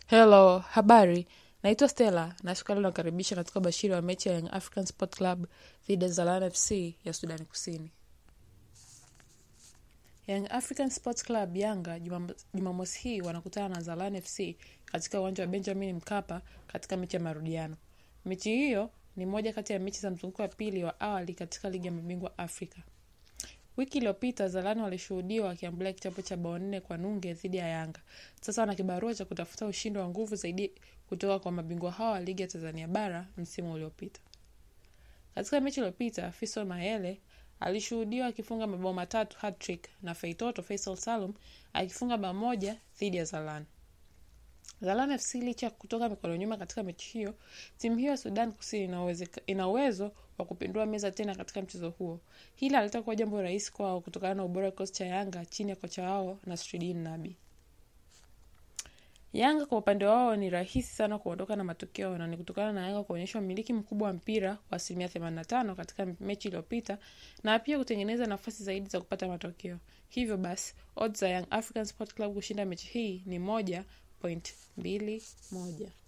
Hello, habari. Naitwa Stella na siku ya leo nakaribisha katika ubashiri wa mechi ya Young African Sport Club dhidi ya Zalan FC ya Sudani Kusini. Young African Sports Club Yanga Jumam- Jumamosi hii wanakutana na Zalan FC katika uwanja wa Benjamin Mkapa katika mechi ya marudiano. Mechi hiyo ni moja kati ya mechi za mzunguko wa pili wa awali katika ligi ya mabingwa Afrika. Wiki iliyopita Zalani walishuhudiwa wakiambulia kichapo cha bao nne kwa nunge dhidi ya Yanga. Sasa wana kibarua cha kutafuta ushindi wa nguvu zaidi kutoka kwa mabingwa hao wa ligi ya Tanzania bara msimu uliopita. Katika mechi iliyopita, Fiso Mayele alishuhudiwa akifunga mabao matatu hat-trick na Feitoto Faisal Salum akifunga bao moja dhidi ya Zalan. Zalan FC licha ya kutoka mikono nyuma katika mechi hiyo, timu hiyo ya Sudan Kusini ina uwezeka- ina uwezo wa kupindua meza tena katika mchezo huo. Hili halitakuwa jambo rahisi kwao kutokana na ubora wa kikosi cha Yanga chini ya kocha wao Nasruddin Nabi. Yanga kwa upande wao ni rahisi sana kuondoka na matokeo na ni kutokana na Yanga kuonyesha umiliki mkubwa wa mpira wa asilimia 85 katika mechi iliyopita na pia kutengeneza nafasi zaidi za kupata matokeo. Hivyo basi, odds za Young African Sport Club kushinda mechi hii ni moja point mbili moja.